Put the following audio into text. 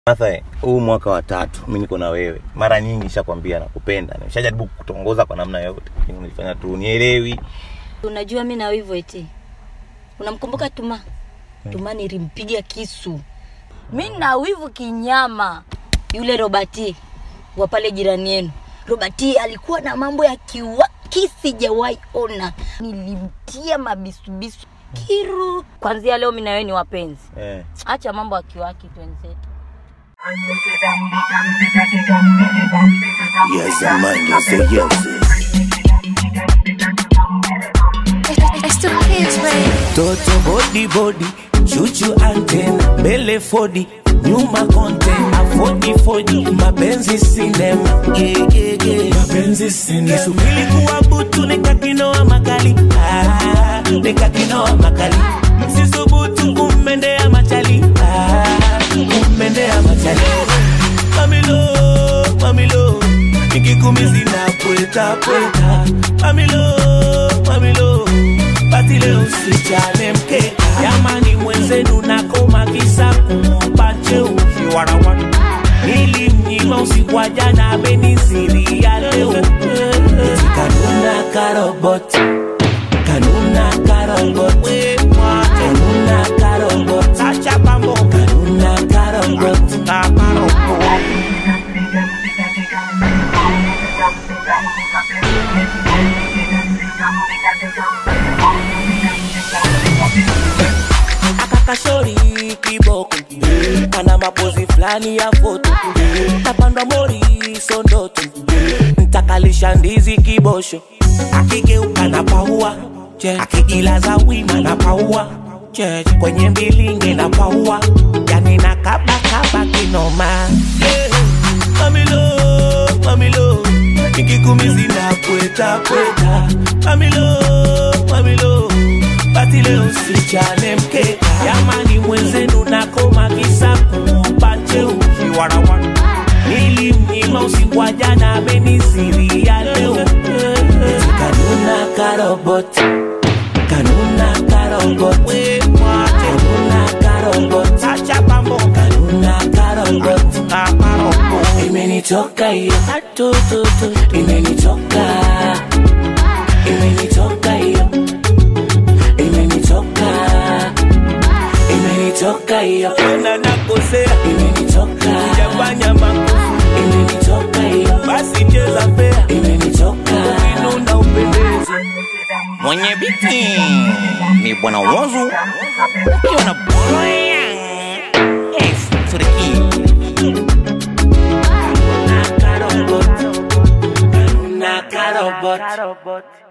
Martha, huu mwaka wa tatu mi niko na wewe, mara nyingi nishakwambia nakupenda, nishajaribu kutongoza kwa namna yote, lakini unifanya tu unielewi. Unajua mi na wivu eti. Unamkumbuka Tuma? Tuma nilimpiga kisu. Mi na wivu kinyama. Yule Robati wa pale jirani yenu. Robati alikuwa na mambo ya kiwaki sijawahi ona. Nilimtia mabisubisu kiru. Kwanzia leo mi na wewe ni wapenzi. Eh. Acha mambo ya kiwaki twenzetu. Yes, man, you say yes. It's the kids, babe. Toto body body, chuchu antenna, mbele fodi, nyuma content, afodi fodi, mapenzi sinema, yeah, yeah, yeah. mapenzi sinema. Kisubiri kuwa butu nikakinoa makali, ah, nikakinoa makali, msisubutu kummendea machali, ah, kummendea machali. Mamilo, mamilo, nikikumizi na pweta pweta, mamilo, mamilo basi leo sichane mkeka jamani mwenzenu nakoma kisa kumpache ukiwarawa nilimnyima usiku wa jana amenisiria leo Eti kanuna karobot kanuna karobot kanuna karobot acha pambo kanuna karobot kakarobot akakashori kiboko ana mapozi fulani ya foto tapandwa mori sondoto ntakalisha ndizi kibosho akigeuka na paua akijilaza wima na paua kwenye mbilinge na paua yani na kabakaba kinoma yeah. mamilo mamilo nikikumizi na pweta pweta mamilo mamilo basi leo sichane mkeka jamani mwenzenu nakoma kisa kumpache ukiwarawa nilimnyima usiku wa jana amenisiria leo Eti kanuna karobot kanuna karobot kanuna karobot acha pambo kanuna karobot kakarobot imenitoka hiyo atututu imenitoka imenitoka hiyo imenitoka imenitoka hiyo na nakosea imenitoka sijafanya makosa imenitoka hiyo basi cheza fea imenitoka ukinuna upendeze Mwenye biti ni bwana Wozu ukiwa na Brian X to the key. Karobot, karobot, karobot.